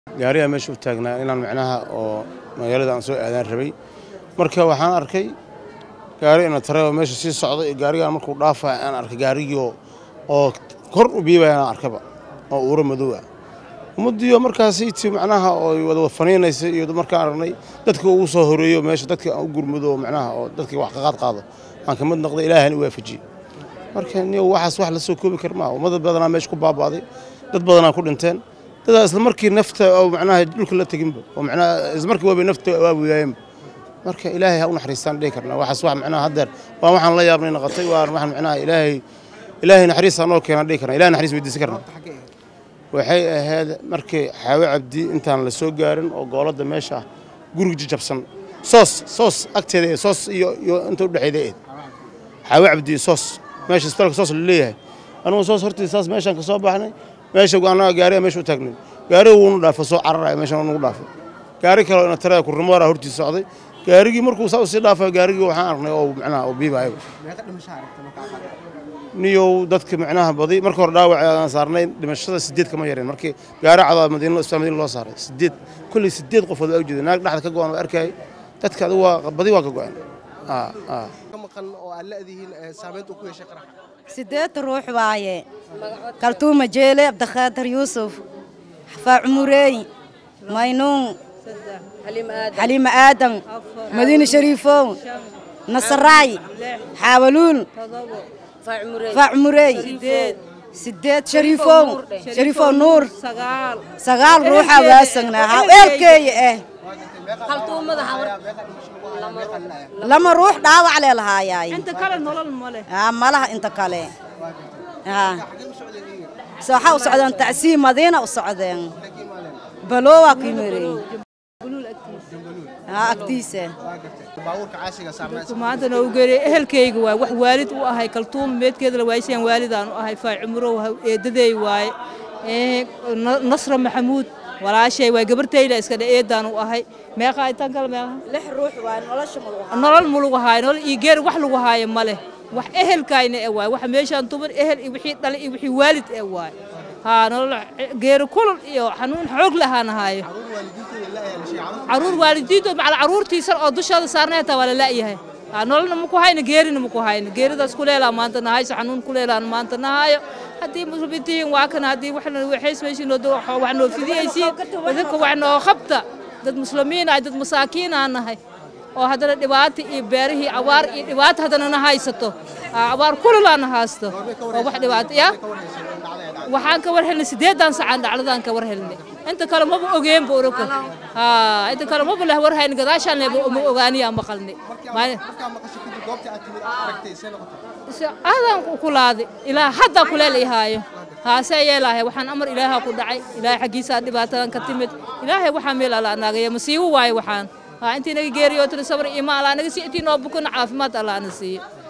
gaarigaa meesha u taagnaa inaan macnaha oo magaalada aan soo aadaan rabay marka waxaan arkay gaari ina tare oo meesha sii socda iyo gaarigaan markuu dhaafaya aan arkay gaarigii oo kor u biibaya aan arkaba oo uura madow ah ummaddiioo markaasiiti macnaha oo wada faniinaysa iyo markaan aragnay dadka ugu soo horeeyo meesha dadka aan u gurmado macnaha oo dadka wax ka qaad qaado aan ka mid noqday ilaahani waafajiyey marka niyo waxaas wax la soo koobi kar maaha ummad badanaa meesha ku baaba'day dad badanaa ku dhinteen dadaa isla markii nafta oo macnaha dhulka la teginba oo macnaha isla markii waabay nafta waabuyaayeenba marka ilaahay ha u naxariistaan dhihi karnaa waxaas wax macnaha haddeer waa waxaan la yaabnay noqotay waa waxaan macnaha ilaahay ilaahay naxariistaa noo keenaan dhihi karnaa ilahay naxariis weydiisan karnaa waxay ahayd markii xaawe cabdi intaan la soo gaarin oo gooladda meesha ah guriga jajabsan soos soos agteeda ee soos iyo iyo inta u dhexeeda eed xaawe cabdi soos meesha isbitaalka soos la leeyahay anugu soos hortiisa saas meeshaan ka soo baxnay meesha annaga gaariga meesha u taagnay gaariga wuunu dhaafay soo cararaya meeshaan nagu dhaafay gaari kale ina taraya kurrimoora hortiisa socday gaarigii markuu saa usii dhaafay gaarigii waxaan aragnay oo macnaha oo biibaayaba niyow dadka macnaha badi marka hore dhaawac aan saarnay dhimashada sideed kama yareen markii gaari cadaa madiina isbitaal madiina loo saaray sideed kolley sideed qofood waa ujeeda naag dhexda ka go'an waa arkayay dadka adigu waa badi waa ka go'an sideed ruux waaye kaltuuma jeele cabdikhaadir yuusuf xafaa cumureey maynuun xaliima aadan madiine shariifow nasaraay xaawaluul faa cumureey sideed shariifow shariifow nuur sagaal ruuxa waasagnaa haweelkeeya ah lama ruux dhaawac lee lahaayaay malaha inta kale waxaa u socdeen tacsiim madiina u socdeen balowaa ku yimireen agtiisa maanta noo geeriy ehelkayga waay wax waalid u ahay kaltuuma meedkeeda la waaysan waalidaan u ahay faacimurow eedadeey waaye nasra maxamuud walaashay waay gabartayda iska dhe eedaan u ahay meeqa intaan kale meeqa lix ruux waay nolosha nolol ma lagu haayo nolol iyo geer wax lagu haayo ma leh wax ehelkayna e waay waxa meeshaan tuban ehel iyo wixii dhalay iyo wixii waalid e waay haa nolol geeri kulul iyo xanuun xoog lahaana haayo caruur waalidiintood macal caruurtiisan oo dushooda saarnay hataa waa la la'yahay haa nololna maku hayno geerina maku hayno geeridaas kuleelaa maanta nahayso xanuun kuleelaan maanta nahaayo haddii muslimiintihiin waa kana haddii waxna waxaysmaysiin wax noo fidiyaysiin dadka wax noo qabta dad muslimiin ah dad masaakiin aan nahay oo haddana dhibaata iyo beerihii abaar iyo dhibaata haddana na haysato abaar kululaana haysto oo wax dhibaato ya waxaan ka war helnay sideedan sacaan dhacdadaan ka war helnay inta kale maba ogeenba uraka inta kale maba leh war hayn gadaashaan leba ma ogaaniyaa maqalnay aadaan ku laaday ilaa haddaa kuleel ihaayo haasee yeelaahay waxaan amar ilaahaa ku dhacay ilaahay xaggiisaa dhibaatadan ka timid ilaahay waxaa meel alla naagaya masiibo waaye waxaan intii naga geeriyo tiri sabr imaan allaa naga sii intii noo bukana caafimaad allaa na siiyo